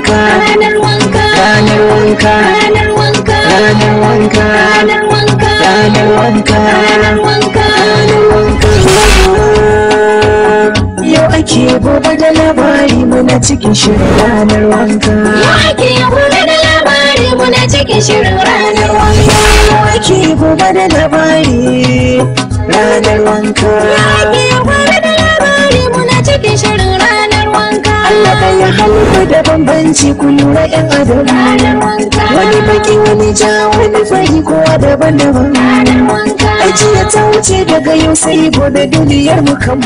wanka ranar wanka ranar wanka ranar wanka ranar wanka ranar wanka ranar wanka ranar wanka ranar wanka yau ake gobe da labari muna cikin shirin ranar wanka yau ake gobe da labari muna cikin shirin ranar wanka yau ake gobe da labari ranar wanka yau ake gobe da labari muna cikin shirin ranar wanka Allah ɗaya halitta da bambanci ku lura yan adam ranar wanka wani baki wani ja wani fari kowa daban-daban ranar wanka ajiya ta wuce daga yau sai gobe duniyar mu kan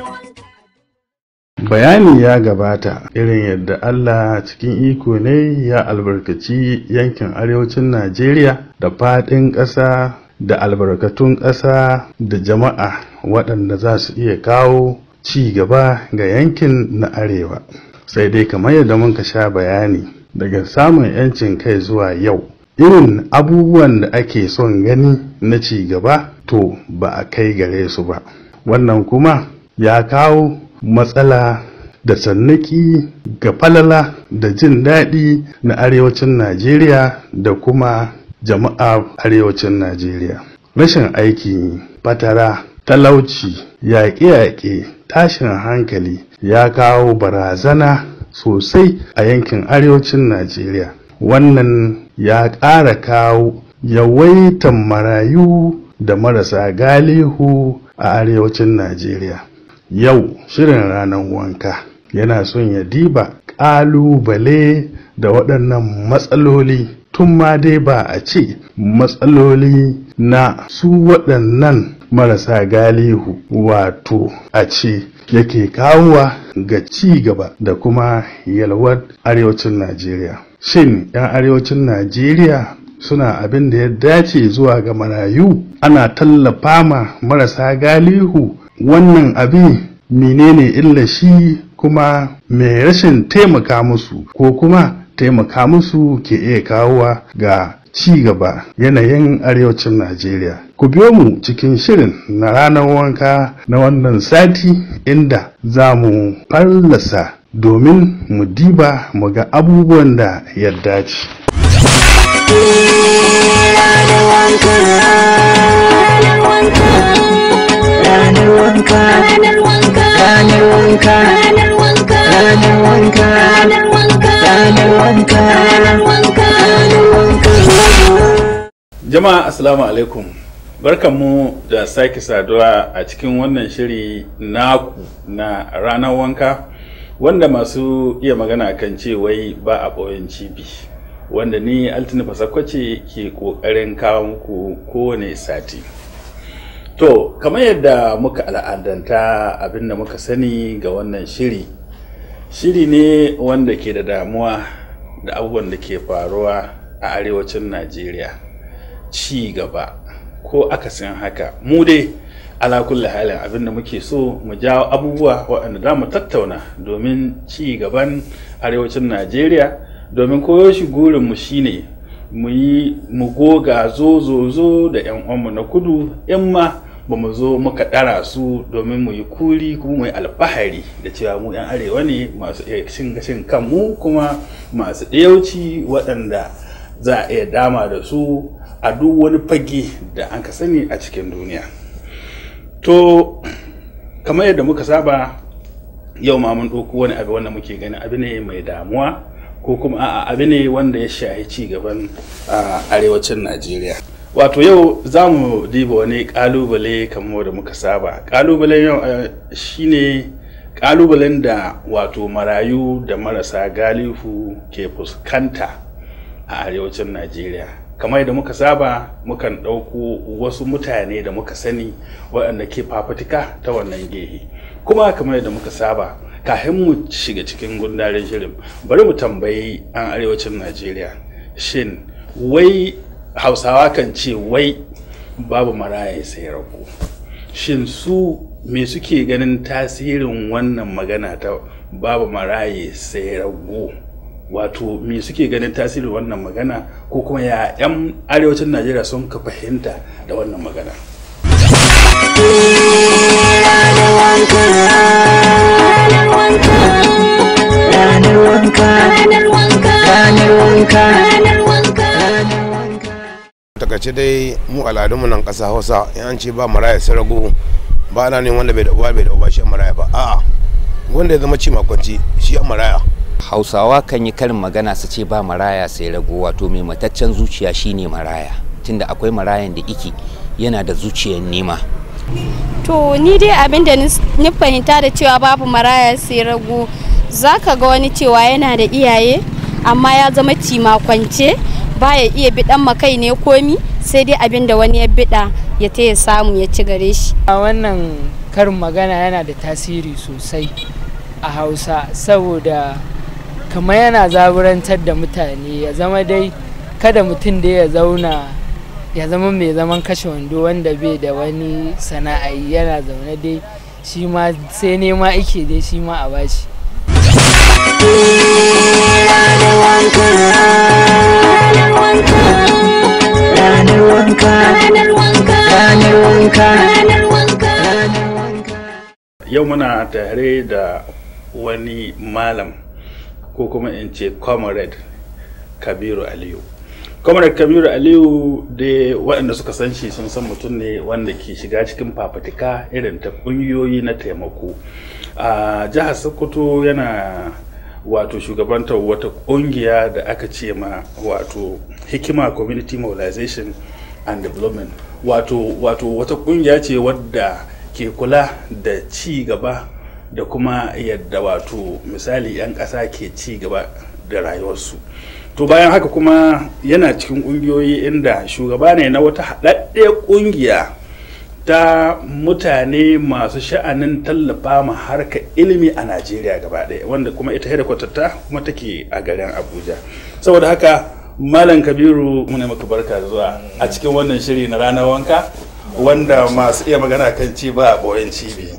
bayani ya gabata irin yadda Allah cikin iko ne ya albarkaci yankin arewacin Najeriya da faɗin ƙasa da albarkatun ƙasa da jama'a waɗanda za su iya kawo ci gaba ga yankin na arewa sai dai kamar yadda muka sha bayani daga samun 'yancin kai zuwa yau irin abubuwan da ake son gani na ci gaba to ba a kai gare su ba wannan kuma ya kawo matsala da sannaki ga falala da jin daɗi na arewacin najeriya da kuma jama'a arewacin najeriya rashin aiki fatara talauci yaƙe-yaƙe tashin hankali ya kawo barazana sosai a yankin arewacin najeriya wannan ya ƙara kawo yawaitan marayu da marasa galihu a arewacin najeriya yau shirin ranar wanka yana son ya diba ƙalubale da waɗannan matsaloli tun ma dai ba a ce matsaloli na su waɗannan marasa galihu wato a ce yake kawowa ga ci gaba da kuma yalwar arewacin najeriya shin 'yan arewacin najeriya suna abin da ya dace zuwa ga marayu ana tallafa ma marasa galihu wannan abin menene illa shi kuma mai rashin taimaka musu ko kuma taimaka musu ke iya kawowa ga ci gaba yanayin arewacin Najeriya. Ku biyo mu cikin shirin na ranar wanka na wannan sati inda za mu fallasa domin mu diba mu ga abubuwan da ya dace. ranar wanka ranar wanka ranar wanka ranar wanka ranar wanka ranar wanka ranar wanka ranar wanka ranar wanka ranar wanka ranar wanka Jama'a Assalamu alaikum. Barkanmu da sake saduwa a cikin wannan shiri naku na ranar wanka wanda masu iya magana kan ce wai ba a ɓoyen cibi. Wanda ni Altini Fasakwace ke ƙoƙarin kawo muku kowane sati. To, kamar yadda muka al'adanta abinda muka sani ga wannan shiri. Shiri ne wanda ke da damuwa da abubuwan da ke faruwa a arewacin Najeriya. ci gaba ko akasin haka mu dai ala kulli halin abin da muke so mu jawo abubuwa waɗanda za mu tattauna domin ci gaban arewacin najeriya domin koyo shi gurinmu shine mu yi mu goga zo zo zo da yan uwanmu na kudu in ma ba mu zo muka ɗara su domin mu yi kuri kuma mu yi alfahari da cewa mu yan arewa ne masu iya cin gashin kanmu kuma masu ɗayauci waɗanda za a iya dama da su a duk wani fage da an ka sani a cikin duniya to kamar yadda muka saba yau ma mun ɗauko wani abu wanda muke gani abu ne mai damuwa ko kuma a'a abu ne wanda ya shahi ci gaban a arewacin najeriya wato yau za mu diba wani kalubale kamar da muka saba kalubalen yau eh, shine kalubalen da wato marayu da marasa galihu ke fuskanta a arewacin najeriya kamar da muka saba mukan ɗauko wasu mutane da muka sani waɗanda ke fafutuka ta wannan gehe kuma kamar da muka saba kafin mu shiga cikin gundarin shirin bari mu tambayi an arewacin najeriya shin wai hausawa kan ce wai babu maraya sai rago shin su me suke ganin tasirin wannan magana ta babu maraye sai rago wato me suke ganin tasirin wannan magana ko kuma ya 'yan arewacin najeriya sun ka fahimta da wannan magana ranar wanka ranar wanka ranar wanka ranar wanka wanka ranar wanka takaice dai mu al'adunmu nan ƙasa hausa in an ce ba maraya sai rago ba ana ne wanda bai da uwa bai da uba shi maraya ba a'a wanda ya zama ci makwanci shi a maraya hausawa kan yi karin magana su ce ba maraya sai rago wato mai mataccen zuciya shine maraya tunda akwai marayan da iki yana da zuciyar nema To ni dai abin da ni fahimta da cewa babu maraya sai rago zaka ga wani cewa yana da iyaye amma ya zama cimakwance baya iya bidan makai ne komi sai dai abin da wani ya bida ya ta ya samu ya ci gare shi. a wannan karin magana yana da tasiri sosai a hausa saboda kamar yana zaburantar da mutane ya zama dai kada mutum dai ya zauna ya zama mai zaman kashe wando wanda bai da wani sana'a yana zaune dai shi ma sai nema ike dai shi ma a bashi ranar wanka ranar wanka ranar wanka ranar wanka yau muna tare da wani malam ko kuma in ce comrade kabiru aliyu comrade kabiru aliyu da waɗanda suka san shi sun san mutum ne wanda ke shiga cikin fafatika irin ta ƙungiyoyi na taimako a jihar sokoto yana wato shugabantar wata ƙungiya da aka ce ma wato hikima community mobilization and development wato wato wata ƙungiya ce wadda ke kula da ci gaba da kuma yadda wato misali 'yan ƙasa ke ci gaba da rayuwarsu to bayan haka kuma yana cikin ƙungiyoyi inda shugaba ne na wata haɗaɗɗe ƙungiya ta mutane masu sha'anin tallafa ma harkar ilimi a najeriya gaba ɗaya wanda kuma ita ta kuma take a garin abuja saboda haka malam kabiru muna maka barka da zuwa a cikin wannan shiri na ranar wanka wanda masu iya magana kan ci ba a ɓoyen cibi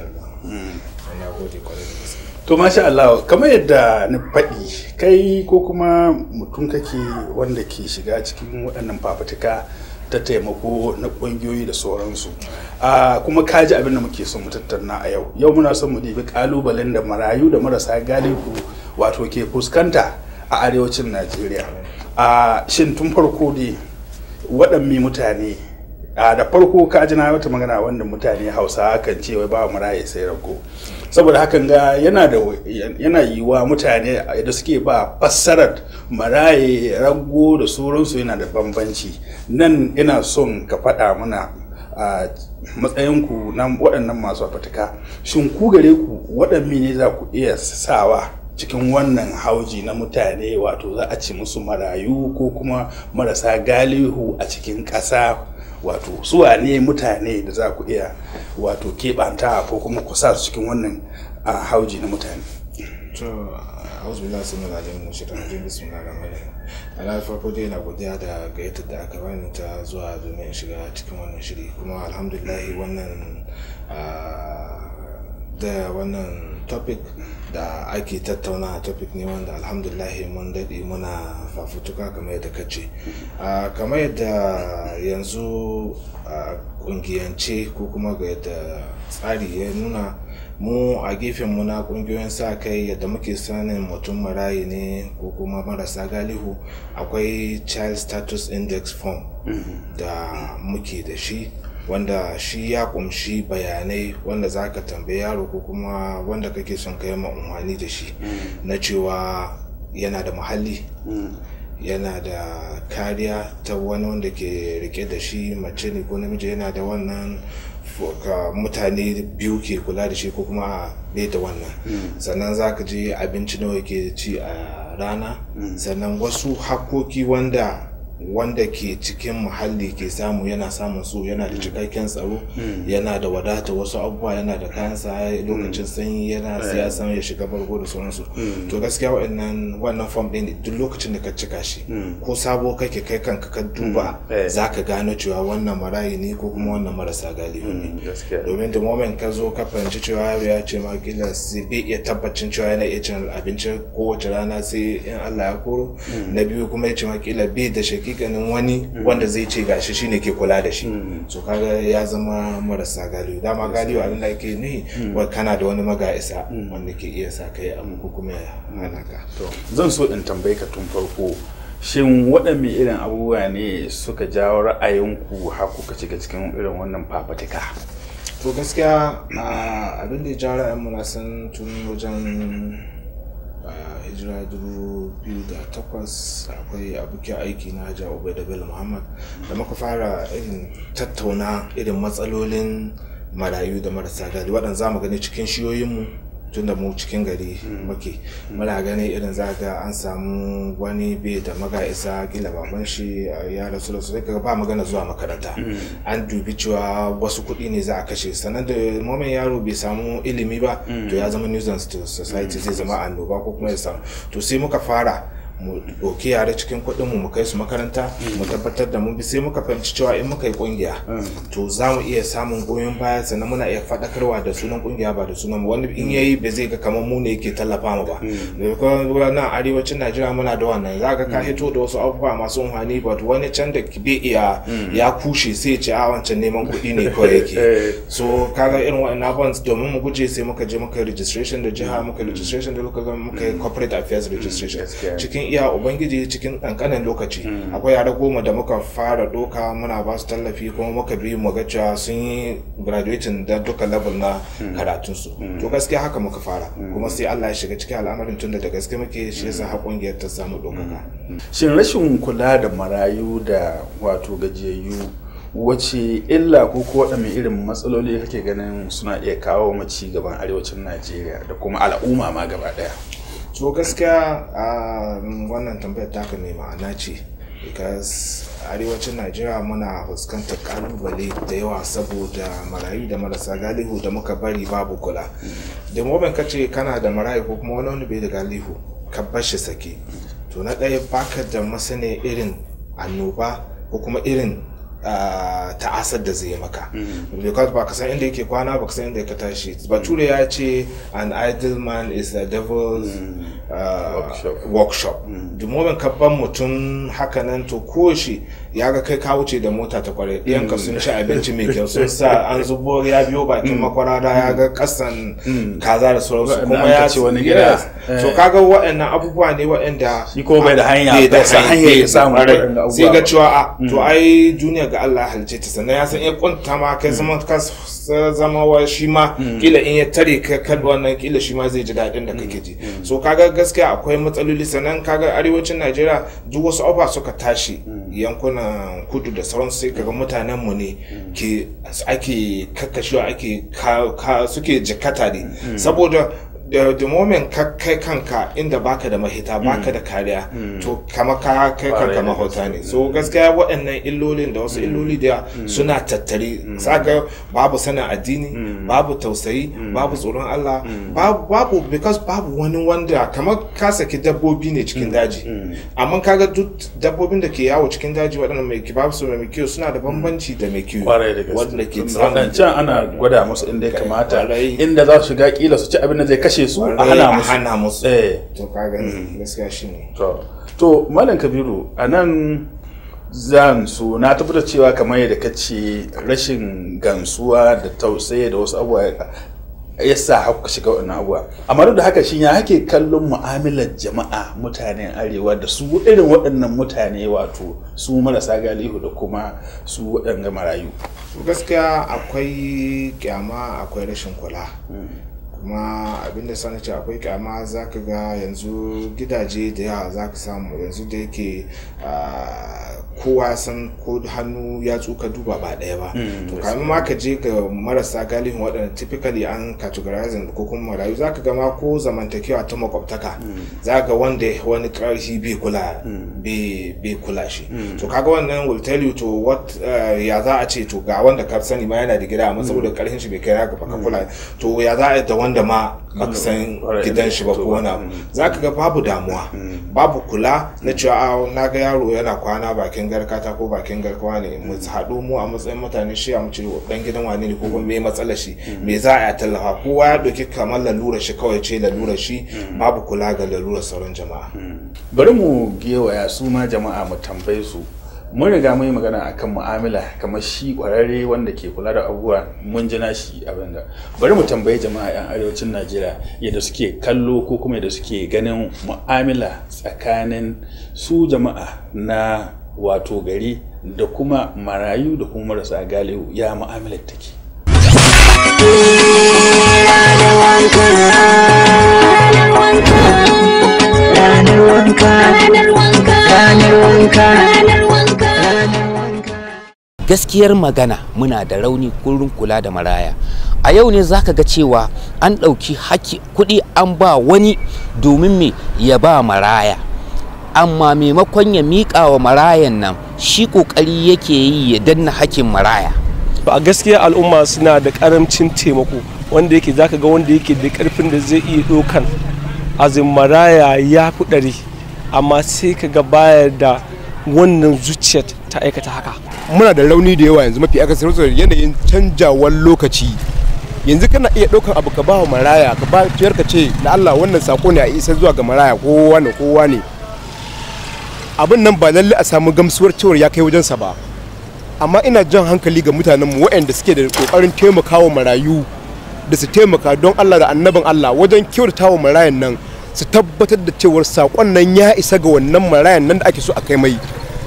to masha Allah kamar yadda ni faɗi kai ko kuma mutum kake wanda ke shiga cikin waɗannan fafutuka ta taimako na ƙungiyoyi da sauransu a kuma kaji abin da muke son mu tattauna a yau yau muna son mu ɗibi ƙalubalen da marayu da marasa galihu wato ke fuskanta a arewacin najeriya a shin tun farko dai waɗanne mutane a da farko ka ji na wata magana wanda mutane hausa kan ce wai ba maraye sai rago saboda hakan ga yana da yana yiwa mutane da suke ba fassarar maraye rago da sauransu yana da bambanci nan ina son ka faɗa mana a matsayinku na waɗannan masu fatuka shin ku gare ku waɗanne ne za ku iya sawa cikin wannan hauji na mutane wato za a ci musu marayu ko kuma marasa galihu a cikin ƙasa wato suwa ne mutane da za ku iya wato keɓanta ko kuma ku sa su cikin wannan a hauji na mutane to auzu billahi sunan alim mu shaitan rajim bismillah rahman rahim ana farko dai na godiya da gayyatar da aka bani ta zuwa domin shiga cikin wannan shiri kuma alhamdulillah wannan da wannan topic da ake tattauna topic ne wanda alhamdulahi mun daɗe muna fafutuka kamar yadda ka ce kamar yadda yanzu a ƙungiyance ko kuma ga yadda tsari ya nuna mu a gefen mu na ƙungiyoyin sa kai yadda muke sanin mutum marayi ne ko kuma marasa galihu akwai child status index form da muke da shi wanda shi ya kumshi bayanai wanda za ka tambayi yaro ko kuma wanda kake son ka yi umarni da shi na cewa yana da muhalli yana da kariya ta wani wanda ke rike da shi mace ne ko namiji yana da wannan mutane biyu ke kula da shi ko kuma bai da wannan sannan za ka je abinci nawa ke ci a rana sannan wasu hakoki wanda wanda ke cikin muhalli ke samu yana samun su yana da cikakken tsaro yana da wadata wasu abubuwa yana da kayan sa lokacin sanyi yana siyasan ya shiga bargo da sauransu to gaskiya wa'annan wannan form din duk lokacin da ka cika shi ko sabo kake kai kanka ka duba za ka gano cewa wannan marayi ne ko kuma wannan marasa galihu ne domin da moment ka zo ka fahimci cewa yaro ya ce ma kila sai bai iya tabbacin cewa yana iya cin abinci kowace rana sai in Allah ya koro na biyu kuma ya ce ma kila bai da shi hakikanin wani wanda zai ce gashi shine ke kula da shi so kaga ya zama marasa galiyo dama galiyo abin da ake nuhi wa kana da wani maga isa wanda ke iya sa kai abu ko kuma ya hana ka zan so in tambaye ka tun farko shin waɗanne irin abubuwa ne suka jawo ra'ayinku har kuka shiga cikin irin wannan fafatika to gaskiya a abin da ya ja ra'ayinmu na san tun wajen a, hijira 2008 akwai abokin aiki na hajja ubaida bello muhammad da muka fara irin tattauna irin matsalolin marayu da marasa gari waɗanda za mu gani cikin shiyoyinmu tun da mu cikin gari muke muna gani irin za ga an samu wani bai da maga isa gila baban shi a ya rasu da su sai kaga ba magana zuwa makaranta an dubi cewa wasu kuɗi ne za a kashe sannan da moment yaro bai samu ilimi ba to ya zama nuisance to society zai zama annoba ko kuma ya samu to sai muka fara mu ɗauki yare cikin kuɗin mu mu kai su makaranta mu tabbatar da mun bi sai muka fahimci cewa in muka yi ƙungiya to za mu iya samun goyon baya sannan muna iya faɗakarwa da sunan ƙungiya ba da sunan mu wani in yayi ba zai ga kamar mu ne yake tallafa mu ba da kuma nan arewacin Najeriya muna da wannan za ka ka hito da wasu abubuwa masu amfani but wani can da bai iya ya kushe sai ya ce a wancan neman kuɗi ne kawai yake so kaga irin wa'annan abubuwan domin mu guje sai muka je muka yi registration da jiha muka yi registration da local government muka yi corporate affairs registration cikin iya ubangiji cikin kankanin lokaci akwai yara goma da muka fara doka muna ba su tallafi kuma muka bi mu ga cewa sun yi graduating da duka level na karatunsu to gaskiya haka muka fara kuma sai Allah ya shiga cikin al'amarin tunda da gaske muke shi yasa har kungiyar ta samu dokaka shin rashin kula da marayu da wato gajiyayyu wace illa ko ko waɗanne irin matsaloli kake ganin suna iya kawo ma ci gaban arewacin najeriya da kuma al'umma ma gaba ɗaya to gaskiya a wannan tambayar taka mai ma'ana ce because arewacin najeriya muna fuskantar kalubale da yawa saboda marayu da marasa galihu da muka bari babu kula da moben ka ce kana da marayu ko kuma wani wani bai da galihu ka bar shi sake to na ɗaya baka da masane irin annoba ko kuma irin Uh, ta'asar da zai maka because ba ka san inda yake kwana ba ka san inda ka tashi bature ya ce an idle man is the devil's uh, Workshop. workshop the moment ka ban mutum haka nan to ko shi ya ga kai ka wuce da mota ta kwarai ɗiyanka sun ci abinci mai kyau sun sa an zubo ya biyo bakin makwarara ya ga kasan kaza da sauransu Waɗanda kuma an ya kace wani Yeah. gida. so kaga waɗannan abubuwa ne waɗanda Shi ko bai da hanya, bai da bai san hanyar hanyar ya samu kwarai. waɗannan abubuwa sai ga ba. cewa a to ai duniya ga Allah halice ta sannan ya san ya kwanta ma kai zama ka s- zama wa shi ma kila in ya tare ka kan wannan kila shi ma zai ji daɗin da kake ji so kaga gaskiya akwai matsaloli sannan kaga arewacin Najeriya duk wasu abubuwa suka tashi yankunan kudu da sauran sai kaga mutanen mu ne ke ake kakkashewa ake ka- ka- suke jikata ne saboda da the moment ka kai kanka inda baka da mahita baka da kariya to kama ka kai Kwarai kanka da mahauta ne so gaskiya waɗannan illolin da wasu illoli da suna tattare saka babu sanin addini babu tausayi babu tsoron Allah babu babu because babu wani wanda kamar ka saki dabbobi ne cikin daji amma kaga duk dabbobin da ke yawo cikin daji waɗannan mai babu su mai kiwo suna da bambanci da mai kiwo kwarai da gaske wanda ke Tunda samun waɗancan ana gwada musu inda ya kamata Kwarai. inda za su shiga kila su ci abin da zai kashe su a hana musu hana musu eh to kaga gaskiya shine to to malam kabiru a nan zan so na tabbatar cewa kamar yadda ka ce rashin gansuwa da tausayi da wasu abubuwa ya sa haka shiga wannan abubuwa amma duk da haka shi ya hake kallon mu'amalar jama'a mutanen arewa da su irin waɗannan mutane wato su marasa galihu da kuma su waɗanga marayu gaskiya akwai kyama akwai rashin kula kuma abinda sani ce akwai kyama za ka ga yanzu gidaje da yawa za ka samu yanzu da yake ah, kowa san ko hannu ya tsuka duba ba ɗaya ba to kamin ma ka je ga marasa galihin waɗanda typically an categorizing ko kuma marayu za ka ga ma ko zamantakewa ta makwabtaka za ga wanda wani ƙarfi bai kula bai bai kula shi to kaga wannan will tell you to what uh, ya za a ce to ga wanda ka sani ma yana da gida amma saboda ƙarfin shi bai kai haka ba ka kula to ya za a yi da wanda ma baka san gidan shi ba ko wani abu za ka ga babu damuwa babu kula na cewa "Ah, na ga yaro yana kwana bakin garkata ko bakin garkawa ne mu haɗu mu a matsayin mutane shi a mace dan gidan wane ne ko kuma me matsalar shi me za a yi tallafa kowa ya ɗauki kamar lalura shi kawai ce lalura shi babu kula ga lalurar sauran jama'a bari mu gewaya su ma jama'a mu tambaye su mun riga mun yi magana akan mu'amala kamar shi kwararre wanda ke kula da abubuwa mun ji nashi abin da bari mu tambayi jama'a yan arewacin najeriya yadda suke kallo ko kuma yadda suke ganin mu'amala tsakanin su jama'a na wato gari da kuma marayu da kuma marasa galihu ya mu'amalar take ranar wanka ranar wanka ranar wanka ranar wanka gaskiyar magana muna da rauni kurin kula da maraya a yau ne zaka ga cewa an ɗauki haki kuɗi an ba wani domin me ya ba maraya amma maimakon ya miƙa wa marayan nan shi ƙoƙari yake yi ya danna hakin maraya a gaskiya al'umma suna da karamcin taimako wanda yake zaka ga wanda yake da karfin da zai iya ɗaukan azin maraya ya fi ɗari amma sai ka ga baya da wannan zuciyar ta aikata haka muna da rauni da yawa yanzu mafi akasari saboda yanayin canjawar lokaci yanzu kana iya ɗaukar abu ka ba wa maraya ka ba fiyar ka ce na Allah wannan sako ne a isa zuwa ga maraya kowa ne kowa ne abin nan ba lalle a samu gamsuwar cewar ya kai wajensa ba amma ina jan hankali ga mutanen mu waɗanda suke da kokarin taimakawa marayu da su taimaka don Allah da annabin Allah wajen kyautatawa marayan nan su tabbatar da cewar sakon nan ya isa ga wannan marayan nan da ake so a kai mai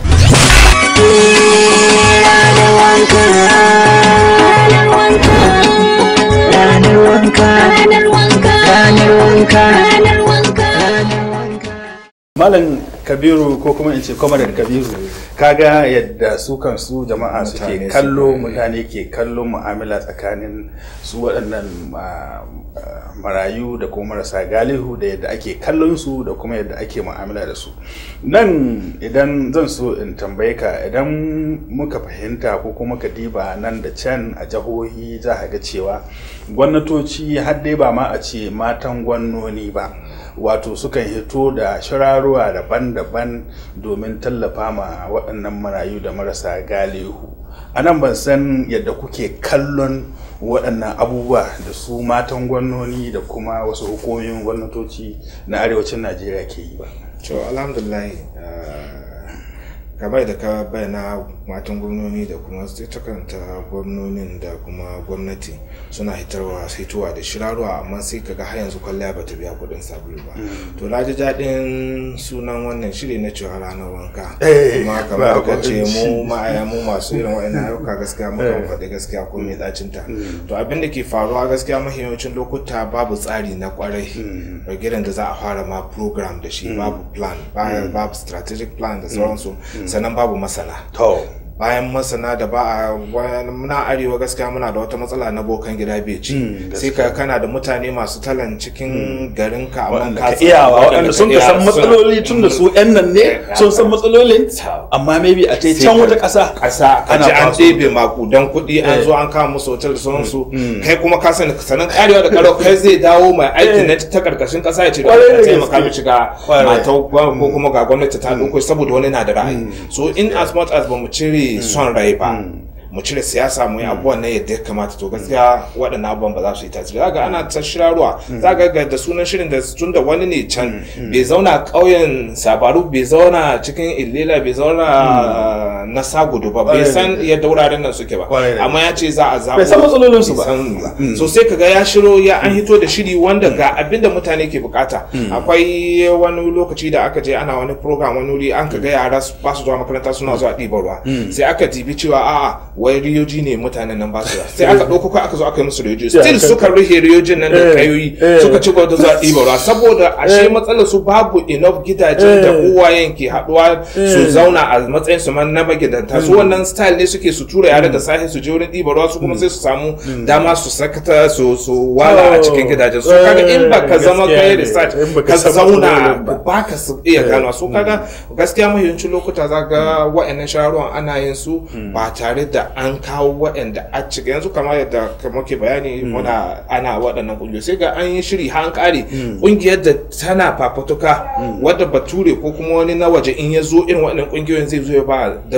ranar wanka ranar wanka ranar wanka ranar wanka malam kabiru ko kuma in ce kwamarar kabiru kaga yadda su kansu jama'a suke Mutane kallo suke- mutane ke kallon mu'amala tsakanin su waɗannan ah, ah, marayu da kuma marasa galihu da yadda ake kallon su da kuma yadda ake mu'amala da su nan idan zan so in tambaye ka idan muka fahimta ko kuma ka diba nan da can a jihohi za a ga cewa gwamnatoci har dai ba ma a ce matan gwamnoni ba wato sukan hito da shirarruwa daban-daban domin tallafa ma waɗannan marayu da marasa galihu a nan ban san yadda kuke kallon waɗannan abubuwa da su matan gwamnoni da kuma wasu hukumomin gwamnatoci na arewacin najeriya ke yi ba to alhamdulillah kamar da ka bayyana matan gwamnoni da kuma ita kanta gwamnonin da kuma gwamnati suna hitarwa hitowa da shirarwa amma sai kaga har yanzu kwalliya bata biya kuɗin sabulu ba to na ji daɗin sunan wannan shiri na cewa ranar wanka Eh, kuma ba kamar ka ce abinci. mu ma'aya mu masu irin wa'annan ayyuka gaskiya muka faɗi gaskiya ko mai ɗacin ta to abin da ke faruwa gaskiya mahiyancin lokuta babu tsari na kwarai gidan da za a fara ma program da shi babu plan ba- babu strategic plan da sauransu sannan babu masana to bayan masana da ba a wani- muna arewa gaskiya muna da wata matsala na bokan gida bai ci Mm, sai ka kana da mutane masu talan cikin garin ka amma waɗanda ka ka tsaya- iyawa waɗanda ka sun ka iya, san suna- matsaloli tun da su 'yan nan ne sun san matsalolin amma maybe a ce can wata ƙasa ƙasa ka ana ji an kwaso ɗebe makudan kuɗi an Eh. zo an kama musu hotel da sauransu kai kuma ka sani sanan karewa da karo kai zai dawo mai aiki na ta karkashin ƙasa ya ce da Kwarai da ka taimaka gaske. mishi ga Kwarai. matau ko kuma ga gwamnati ta ɗauko saboda wani na da ra'ayi so in as much as ba mu cire son rai ba mu cire siyasa mu yi abubuwan nan yadda ya kamata to gaskiya waɗannan abubuwan ba za su yi tasiri za ga ana ta shirarwa za ga ga da sunan shirin da tun da wani ne can bai zauna ƙauyen sabaru bai zauna cikin illela bai zauna na sagudu ba bai Kwarai da san gaske. yadda wuraren nan suke ba Kwarai da amma ya ce za a zaɓo Bai san matsalolinsu ba. bai san ba. so sai kaga ya shiro ya an hito da shiri wanda ga abin da mutane ke bukata akwai wani lokaci da aka je ana wani program wani wuri an kaga yara su- ba su zuwa makaranta suna zuwa ɗiban ruwa sai aka dibi cewa a'a wai riyoji ne mutanen nan ba su zuwa sai aka ɗauko ko aka zo aka yi musu riyoji still kan- suka rufe riyojin nan da Eh, kayoyi eh. suka ci gaba da zuwa ɗiban ruwa saboda ashe matsalar su babu enough gidajen da Eh. uwayen ke haɗuwa su zauna a matsayin su man na magidanta su wannan style ne suke su tura yare da safe su je wurin ɗiban ruwa su kuma sai su samu dama su sakata su su wala a cikin gidajen su kaga in ba ka zama Gaskiya kai ne. research In ba ka ka san zauna matsalolin ba. ba ka su iya gano su kaga gaskiya mahiyancin lokuta za ga wa'annan sharuwan ana yin su ba tare da an kawo wa'anda a cika yanzu kamar yadda muke bayani muna ana waɗannan ƙungiyoyi sai ga an yi shiri har an ƙare ƙungiyar da tana fafatuka wadda bature ko kuma wani na waje in ya zo irin waɗannan ƙungiyoyin zai zo ya ba da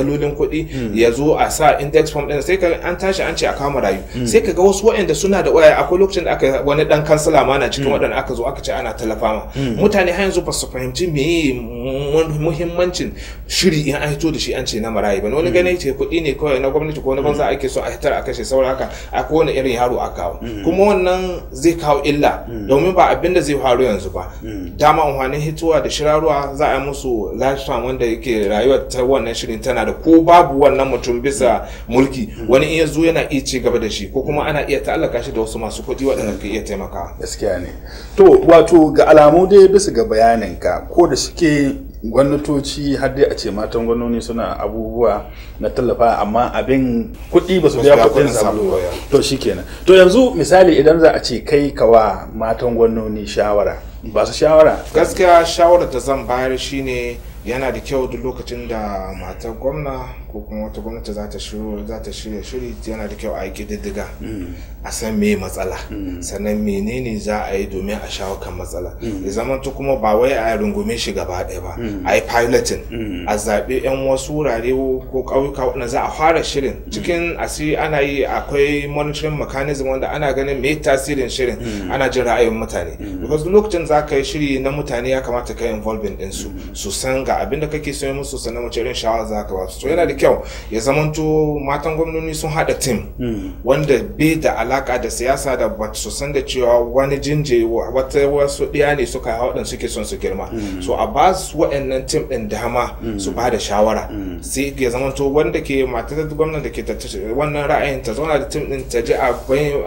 dalolin kuɗi ya zo a sa index form ɗin sai ka an tashi an ce a kama rayu sai ka ga wasu waɗanda suna da waya akwai lokacin da aka wani ɗan kansila ma na cikin waɗanda aka zo aka ce ana tallafa ma mutane har yanzu ba su fahimci meye muhimmancin shiri in an hito da shi an ce na marayu ba wani gane ce kuɗi ne kawai na gwamnati ko na banza ake so a hitar a kashe saura haka a kowane irin yaro a kawo kuma wannan zai kawo illa domin ba abin da zai faru yanzu ba dama amfanin hitowa da shirarwa za a yi musu lifetime wanda yake rayuwar ta wannan shirin tana da ko babu wannan mutum bisa mulki wani in ya zo yana iya ci gaba da shi ko kuma ana iya ta'allaka shi da wasu masu kuɗi waɗanda ka iya taimakawa gaskiya ne to wato ga alamu dai bisa ga bayaninka ko da shike gwamnatoci har dai a ce matan gwamnoni suna abubuwa na tallafa amma abin kuɗi ba su biya kuɗin sabulu ba to shikenan to yanzu misali idan za a ce kai kawa matan gwamnoni shawara ba su shawara gaskiya shawarar da zan bayar shine yana da kyau duk lokacin da matar gwamna ko kuma wata gwamnati za ta shirya shiri yana da kyau a yi ƙididdiga a san me matsala sannan menene za a yi domin a shawo kan matsala ya zama kuma ba wai a rungume shi gaba ɗaya ba a yi piloting a zaɓi 'yan wasu wurare ko ƙauyuka waɗanda za a fara shirin cikin asiri ana yi akwai monitoring mechanism wanda ana ganin me tasirin shirin ana jin ra'ayin mutane because lokacin za ka yi shiri na mutane ya kamata ka yi involving ɗinsu su san ga abin da kake so musu sannan wace irin shawara za ka ba su to yana da kyau ya zamanto matan gwamnoni sun haɗa tim wanda bai da alaka da siyasa da ba su san da cewa wani jinje wata wasu ɗiya ne suka hawa waɗanda suke son su girma so a ba su waɗannan tim ɗin dama su ba da shawara sai ya zamanto wanda ke matar gwamnan da ke wannan ra'ayin ta zauna da tim ɗin ta ji a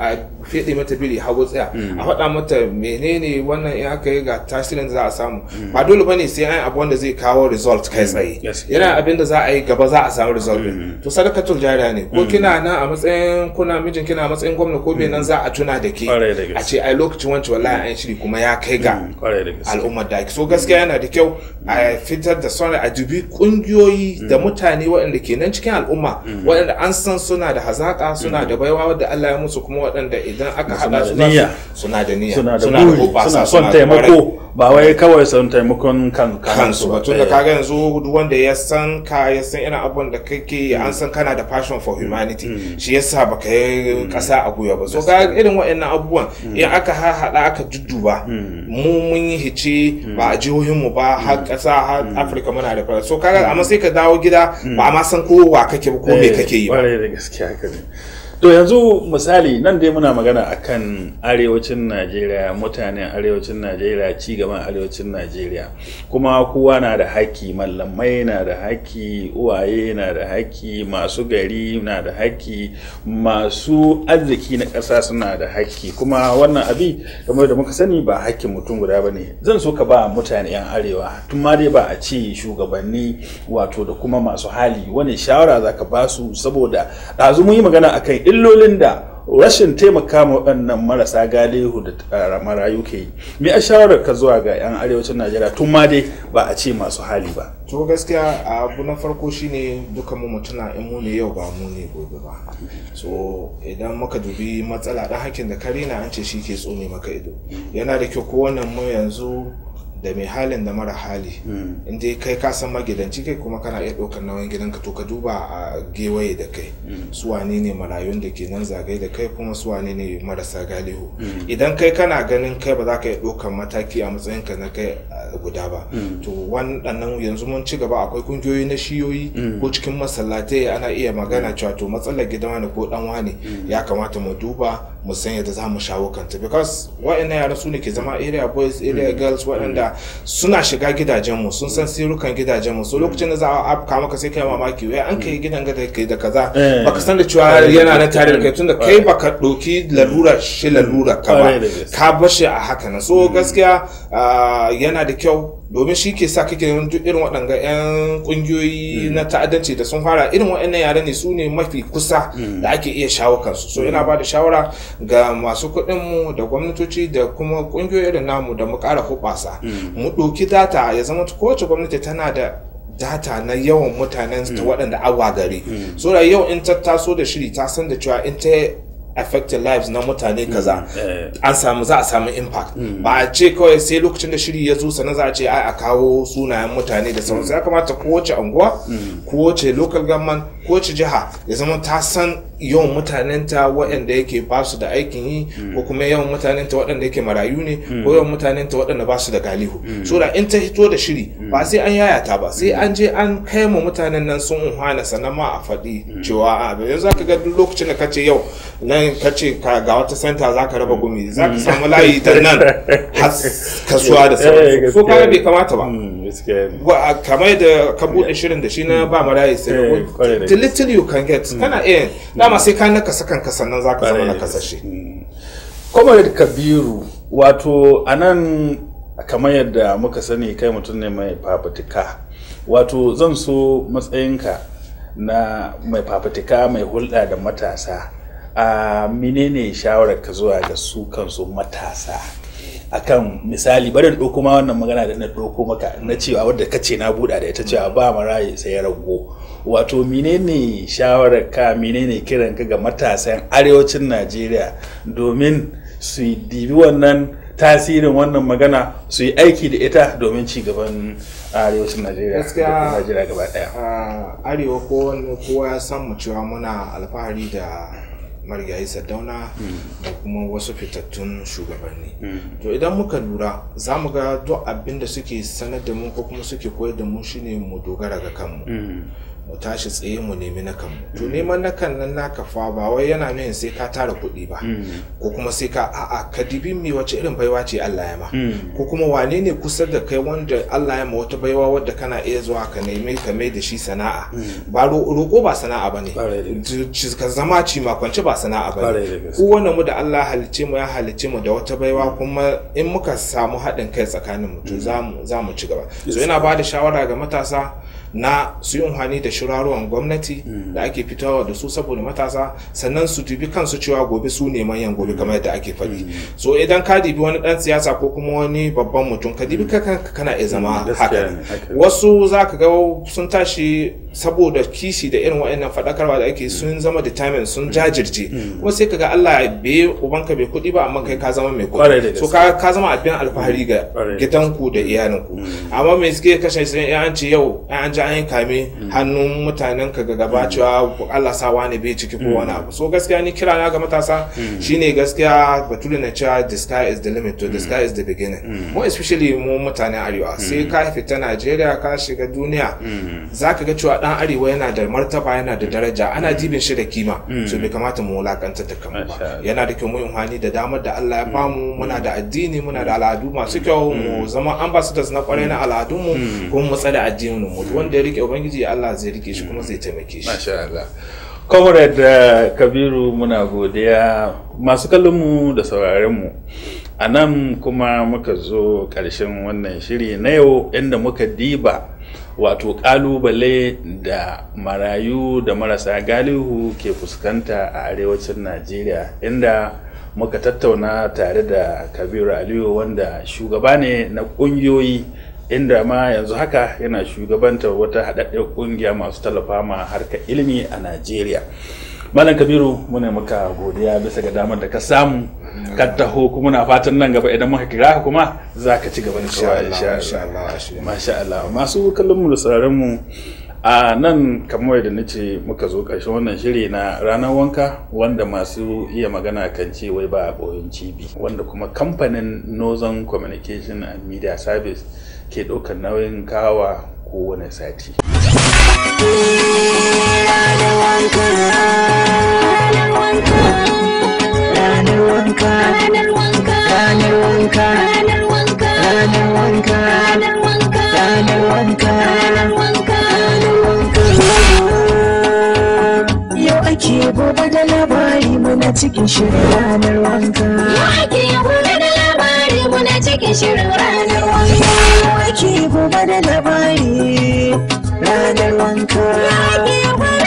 fiɗe mata biri hagu tsaya a faɗa mata menene wannan in aka yi ga tasirin da za a samu ba dole bane sai an abu wanda zai kawo result kai tsaye yana abin da za a yi gaba za a samu result din to sadakatul jariya ne ko kina nan a matsayin kuna mijin kina a matsayin gwamna ko bai nan za a tuna da ke a ce ai lokacin wancan wallahi an shiri kuma ya kai ga al'ummar da so gaskiya yana da kyau a fitar da sauran a dubi kungiyoyi da mutane waɗanda ke nan cikin al'umma waɗanda an san suna da hazaka suna da baiwa wadda Allah ya musu kuma waɗanda idan aka haɗa su suna da niyya suna da buri suna son taimako ba wai kawai son taimakon kan kansu ba tun da kaga yanzu duk wanda ya san ka ya san irin abubuwan da kake an san kana da passion for humanity shi yasa baka yi kasa a gwiwa ba so ga irin waɗannan abubuwan in aka haɗa aka dudduba mu mun yi hice ba a jihohin mu ba har ƙasa har Afirka muna da fara so kaga amma sai ka dawo gida ba ma san ko wa kake ba ko me kake yi ba da gaskiya haka ne to yanzu misali nan dai muna magana akan arewacin najeriya mutanen arewacin najeriya ci gaban arewacin najeriya kuma kowa na da haƙƙi mallamai na da haƙƙi uwaye na da haƙƙi masu gari na da haƙƙi masu arziki na ƙasa suna da haƙƙi kuma wannan abi kamar da muka sani ba haƙƙin mutum guda ba ne zan so ka ba mutane 'yan arewa tun ma dai ba a ce shugabanni wato da kuma masu hali wani shawara za ka ba su saboda ɗazu mun yi magana akan illolin da rashin taimaka ma waɗannan marasa galihu da marayu ke yi me a shawarar ka zuwa ga 'yan arewacin najeriya tun ma dai ba a ce masu hali ba to gaskiya abu na farko shine duka mu mutuna in mu ne yau ba mu ne gobe ba so idan muka dubi matsala dan hakin da kare na an ce shi ke tsone maka ido yana da kyau kowannen mu yanzu da mai halin da mara hali in dai kai ka san magidanci kai kuma kana iya ɗaukar nauyin gidanka to ka duba a gewaye da kai su wane ne marayun da ke nan zagaye da kai kuma su wane ne marasa galihu idan kai kana ganin kai ba za ka iya ɗaukar mataki a matsayinka na kai guda ba to waɗannan yanzu mun ci gaba akwai kungiyoyi na shiyoyi ko cikin masallatai ana iya magana cewa to matsalar gidan wani ko dan wani ya kamata mu duba mu san yadda za mu shawo kanta because wa'annan yaran su ne ke zama area boys area girls waɗanda suna shiga gidajenmu sun san sirukan gidajenmu so lokacin da za a afka maka sai kai mamaki wai an kai gidan gada kai da kaza baka san da cewa yana na tare da kai tunda kai baka ɗauki lalura shi lalura ka ba ka bar shi a haka na so gaskiya yana da kyau domin shi ke sa kake duk irin waɗanga 'yan ƙungiyoyi na ta'addanci da sun fara irin waɗannan yare ne su ne mafi kusa da ake iya shawo kansu so ina ba da shawara ga masu kuɗinmu da gwamnatoci da kuma ƙungiyoyi irin namu da mu ƙara hubasa mu ɗauki data ya zama kowace gwamnati tana da data na yawan mutanen ta waɗanda awa gari so da yau in ta taso da shiri ta san da cewa in ta affected lives na mutane kaza eh. an samu za a samu impact ba a ce kawai sai lokacin da shiri ya zo sannan za a ce ai a kawo sunayen mutane da sauransu ya kamata kowace anguwa kowace local government kowace jiha ya zama ta san yawan mutanenta waɗanda yake ba su da aikin yi ko kuma yawan mutanenta waɗanda yake marayu ne ko yawan mutanenta waɗanda ba su da galihu so da in ta hito da shiri ba sai an yayata ba sai an je an kai mu mutanen nan sun unhwana sannan ma a faɗi cewa a yanzu zaka ga duk lokacin da kace yau nan kace ka ga wata center zaka raba gumi zaka samu layi da nan har kasuwa da sauransu so kaga bai kamata ba Mm, gaskiya ne. Wa- kamar da ka bude shirin da shi na ba marayi sai Eh, kwarai da the little you can get kana iya dama sai ka nakasa kanka sannan zaka zama Kwarai da nakasashe comrade kabiru wato a nan kamar yadda muka sani kai mutum ne mai fafutuka wato zan so matsayinka na mai fafutuka mai hulɗa da matasa a menene shawarar ka zuwa ga su kansu matasa akan misali barin ɗauko ma wannan magana da na ɗauko maka na cewa wadda ka ce na buɗa da ita cewa ba maraye sai ya rago wato menene shawarar ka menene kiran ka ga matasan arewacin najeriya domin su yi dibi wannan tasirin wannan magana su yi aiki da ita domin ci gaban arewacin najeriya Gaskiya- da kuma najeriya gaba ɗaya a arewa kowane kowa ya san mu cewa muna alfahari da marigayi sardauna da kuma wasu fitattun shugabanni to idan muka lura za mu ga duk abin da suke sanar da mu ko kuma suke koyar da mu shine mu dogara ga kanmu mu tashi tsaye mu nemi na kanmu to neman na kan nan naka fa ba wai yana nuna sai ka tara kuɗi ba ko kuma sai ka a'a ka dibi me wace irin baiwa ce Allah ya ma ko kuma wane ne kusa da kai wanda Allah ya ma wata baiwa wadda kana iya zuwa ka nemi ka mai da shi sana'a ba ro- roƙo ba sana'a bane Ƙwarai da gaske. Ci- ka zama ci makwance ba sana'a Ƙwarai da bane gaske. kowane mu da Allah halicce mu ya halicce mu da wata baiwa kuma in muka samu haɗin kai tsakanin mu to za mu za mu ci gaba so yana ba da shawara ga matasa na su yi amfani da shirarwan gwamnati da ake fitowa da su saboda matasa sannan su dubi kansu cewa gobe su ne manyan gobe kamar yadda ake faɗi so idan ka dibi wani ɗan siyasa ko kuma wani babban mutum ka dibi ka kanka kana iya zama gaskiya haka ne, haka ne. wasu za ka ga sun tashi saboda kishi da irin wa'annan faɗakarwa da ake sun zama determined sun jajirce kuma sai ka ga Allah bai ubanka bai kuɗi ba amma kai ka zama mai Ƙwarai da kuɗi so gaske. ka ka zama abin alfahari ga Ƙwarai. gidanku da iyalinku amma me suke kashe sai an ce yau an ji an yi kame hannun mutanen ka ga gaba cewa Allah sa wani bai ciki ko wani abu so gaskiya ni kira na ga matasa shine gaskiya bature na cewa the sky is the limit to the sky is the beginning more especially mu mutanen arewa sai ka fita Najeriya ka shiga duniya zaka ga cewa dan arewa yana da martaba yana da daraja ana dibin shi da kima so bai kamata mu wulakanta ta kanmu Masha ba Allah. yana da kyau mu yi amfani da damar da Allah ya bamu muna da addini muna da al'adu masu kyau mu zama ambassadors na kwarai na al'adunmu kuma mu tsare addinin mu wanda ya rike ubangiji Allah zai rike shi kuma zai taimake shi Masha Allah. Comrade uh, Kabiru muna godiya masu kallonmu da sauraronmu. A nan kuma muka zo ƙarshen wannan shiri na yau inda muka diba wato ƙalubale da marayu da marasa galihu ke fuskanta a arewacin Najeriya inda muka tattauna tare da Kabiru Aliyu wanda shugaba ne na ƙungiyoyi inda ma yanzu haka yana shugabantar wata haɗaɗɗen ƙungiya masu tallafa ma harkar ilimi a Najeriya. Malam Kabiru muna maka godiya bisa ga damar da ka samu ka taho kuma na fatan nan gaba idan muka kira ka kuma za ka ci gaba da Insha kowa Allah, insha insha Allah. Allah, insha Allah. Masha Allah masu kallon mu da sauraron mu a nan kamar da nace muka zo ƙarshen wannan shiri na ranar wanka wanda masu iya magana kan ce wai ba a ɓoyin cibi wanda kuma kamfanin Northern Communication and Media Service ke ɗaukar nauyin kawa kowane sati. ranar wanka Ranar wanka. ranar wanka Ranar wanka. ranar wanka Ranar wanka. ranar wanka Ranar wanka. ranar wanka yau ake gobe da labari muna cikin shirin ranar wanka Yau ake gobe da labari muna cikin shirin ranar wanka. yau ake gobe da labari ranar wanka Yau ake gobe